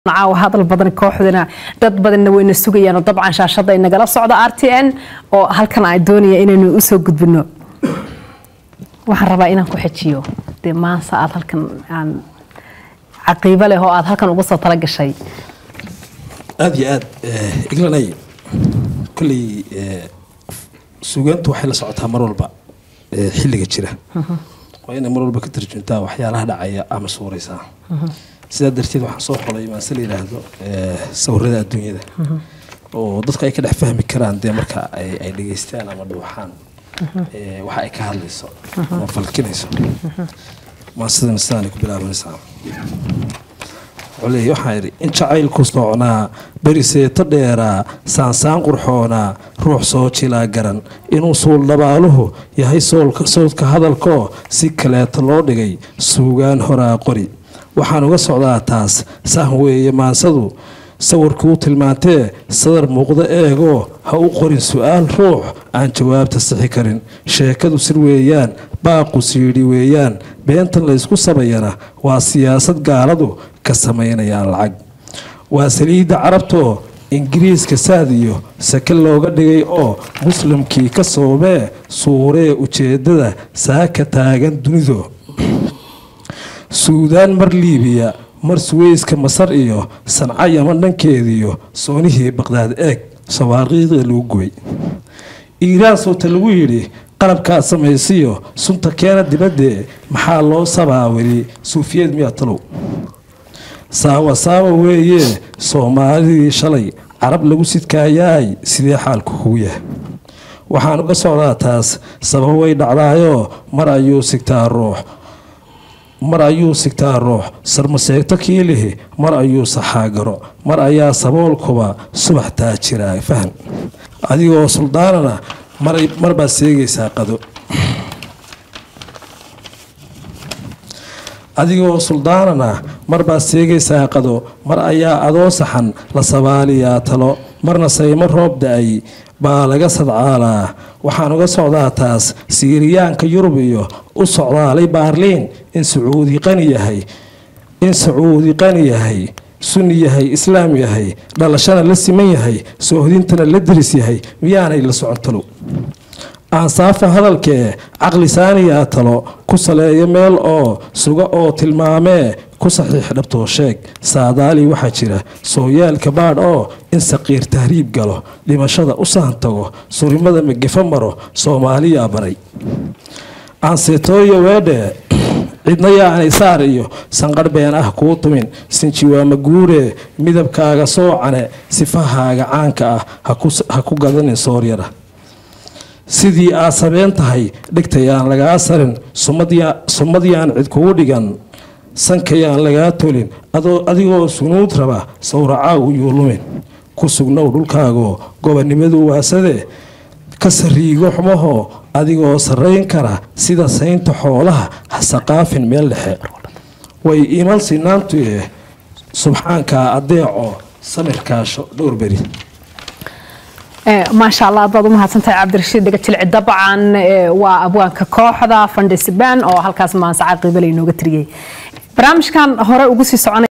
caawa hadal badan kooxdana dad badanna wayna sugayaan oo dabcan shaashada inagala socda r t n oo halkan ay doonaya inaynu usoo gudbino waxaan rabaa inaan ku xejiyo dee maansa aad halkan aan caqiibo leh oo aad halkan uga soo tala gashay aada iyo aad iglanay kolley suugaantu waxay la socotaa mar walba xilliga jira waa inay mar walba ka tarjuntaa waxyaalaha dhacaya ama suuraysaa sidaa darteed waxaan soo xolay maase la yidhaahdo sawirada adduunyada oo dadka ay ka dhex fahmi karaan dee marka ay dhegeystaan ama dhuuxaan waxa ay ka hadlayso ama falkinayso maasidana sidaanay ku bilaabanaysaa leey waxaan idhi in jacaylku soocnaa beriseeto dheeraa saansaan qurxoonaa ruux soo jilaa garan inuu suul dhabaaluhu yahay sowdka hadalkoo si kaleeto loo dhigay suugaan horaa qori waxaan uga socdaa taas sahan weeye maansadu sawirkuu tilmaantee sadar muuqdo eegoo ha u qorin su-aal ruux aan jawaabta sixi karin sheekadu sir weeyaan baaqu siidhi weeyaan beentan laysku sabayana waa siyaasad gaaladu ka samaynayaan lacag waa saliidda carabtoo ingiriiska saad iyo sake looga dhigay oo muslimkii ka soomee suuree ujeeddada saaka taagan dunidu suudaan mar liibiya mar suweyska masar iyo sanca yaman dhankeediyo soonihii baqdaad eeg sawaaqiiqda lagu gubay iiraan sowta lagu yidhi qalabkaad samaysiyo sunta keena dibaddee maxaa loo sabaa weli suufiyeed miyaa talow saawa saawa weeye soomaalidii shalay carab lagu sidkaayaay sidee xaalku kugu yahay waxaan uga socdaa taas sabab way dhacdaayoo mar ayuu sigtaa ruux mar ayuu sigtaa ruux sarmaseegto kiilihi mar ayuu saxaagaro mar ayaa saboolkuba subax taajiraa fahan adigoo suldaanana mar baad seegaysaa qado adigoo suldaanana mar baad seegaysaa qado mar ayaa adoo saxan la sabaaliyaa talo marna saymo roob da-ay baa laga sadcaalaa waxaan uga socdaa taas siiriyaanka yurub iyo u socdaalay baarliin in sacuudi qani yahay in sacuudi qani yahay sunni yahay islaam yahay dhalashana la siman yahay soohdintana la diris yahay miyaanay la socon talow aansaafa hadalkee caqli saaniyaa talo ku saleeyo meel oo suga oo tilmaamee ku saxiix dhabtoo sheeg saadaali waxaa jira sooyaalka baadh oo in saqiir tahriib galo dhimashada u sahan tago surimada magefo maro soomaaliyaa baray aanseetooyo weedhee cidna yaanay saar iyo sanqarh been ah kuu tumin sinjiwaama guuree midabkaaga soocane sifahaaga caanka ah ha ku gadanin sooryara sidii aad sabeen tahay dhigtayaan lagaa sarin sumadyaan cid kugu dhigan sankayaan lagaa tolin adigoo sunuud raba sawracaagu yuu lumin ku sugnow dhulkaagoo gobonnimadu waasadee ka sariigo xumahoo adigoo sarrayn kara sida saynta xoolaha ha saqaafin meel dhexe way iman sinaantuye subxaankaa adeeco samirkaasho dhowrberi maasha allah aad baad u mahadsantahay cabdirashiid dhegajilci dabcan waa abwaanka kooxda fandhisban oo halkaas maanse caqiibale inooga tiriyey barnaamijkan hore ugu sii soconay